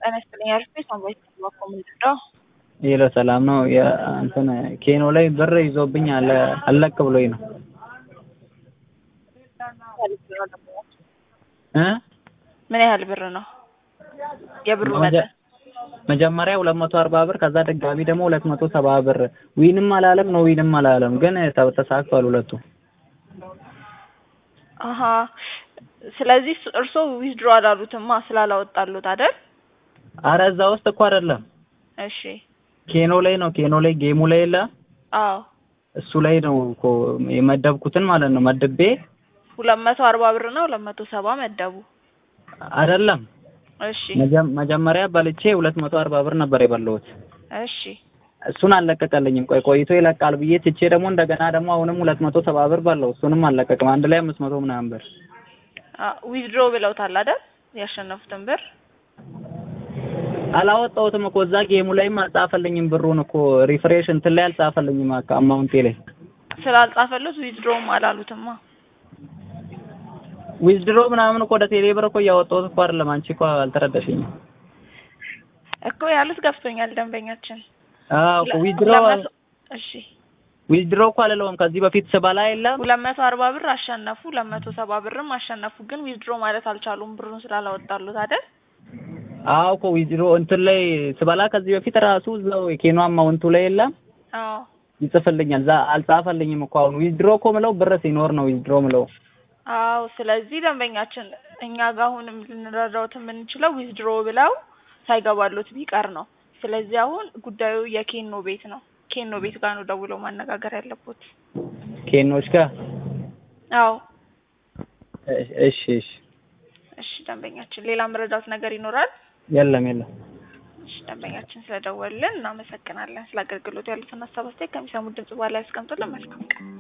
ጤና ይስጥልኝ አሪፍ ቤት ነው ወይስ ባኮ ምንድነው? ይለ ሰላም ነው። እንትን ኬኖ ላይ ብር ይዞብኝ አለ አለቅ ብሎኝ ነው እ ምን ያህል ብር ነው የብሩ መጠን? መጀመሪያ ሁለት መቶ አርባ ብር ከዛ ድጋሚ ደግሞ ሁለት መቶ ሰባ ብር ዊንም አላለም ነው ዊንም አላለም፣ ግን ተሳክቷል ሁለቱ። አሀ ስለዚህ እርስዎ ዊዝድሮ አላሉትማ ስላላወጣሉት አይደል? አረ እዛ ውስጥ እኮ አይደለም እሺ ኬኖ ላይ ነው። ኬኖ ላይ ጌሙ ላይ የለ አዎ እሱ ላይ ነው እኮ የመደብኩትን ማለት ነው መድቤ ሁለት መቶ አርባ ብር ነው ሁለት መቶ ሰባ መደቡ። አይደለም እሺ መጀመሪያ በልቼ ሁለት መቶ አርባ ብር ነበር የበላሁት። እሺ እሱን አልለቀቀልኝም። ቆይ ቆይቶ ይለቃል ብዬ ትቼ ደግሞ እንደገና ደግሞ አሁንም ሁለት መቶ ሰባ ብር ባለው እሱንም አልለቀቅም። አንድ ላይ አምስት መቶ ምናምን ብር ዊዝድሮ ብለውታል አይደል? ያሸነፉትን ብር አላወጣሁትም እኮ እዛ ጌሙ ላይም አልጻፈልኝም። ብሩን እኮ ሪፍሬሽ እንትን ላይ አልጻፈልኝም አካውንቴ ላይ ስላልጻፈሉት ዊዝድሮም አላሉትማ። ዊዝድሮ ምናምን እኮ ወደ ቴሌ ብር እኮ እያወጣሁት እኮ አይደለም። አንቺ እኮ አልተረዳሽኝም እኮ ያሉት ገብቶኛል። ደንበኛችን አዎ እኮ ዊዝድሮ እሺ ዊዝድሮ እኮ አልለውም። ከዚህ በፊት ስበላ የለም ሁለት መቶ አርባ ብር አሸነፉ፣ ሁለት መቶ ሰባ ብርም አሸነፉ። ግን ዊዝድሮ ማለት አልቻሉም ብሩን ስላላወጣሉት አይደል? አዎ እኮ ዊዝድሮ እንትን ላይ ስበላ ከዚህ በፊት ራሱ እዛው የኬኖ አማውንቱ ላይ የለም አዎ ይጽፍልኛል። እዛ አልጻፈልኝም እኮ አሁን ዊዝድሮ እኮ ምለው ብር ሲኖር ነው ዊዝድሮ ምለው። አዎ ስለዚህ ደንበኛችን እኛ ጋር አሁንም ልንረዳውት የምንችለው ዊዝድሮ ብለው ሳይገባሉት ቢቀር ነው። ስለዚህ አሁን ጉዳዩ የኬኖ ቤት ነው። ኬኖ ቤት ጋር ነው ደውለው ማነጋገር ያለቦት። ኬኖች ጋር አዎ እሺ እሺ እሺ ደንበኛችን ሌላ መረዳት ነገር ይኖራል? የለም የለም። እሺ ደንበኛችን ስለደወልን እናመሰግናለን። ስለ አገልግሎቱ ያሉትን ሀሳብ አስተያየት ከሚሰሙት ድምጽ በኋላ ያስቀምጡልን። መልካም ቀን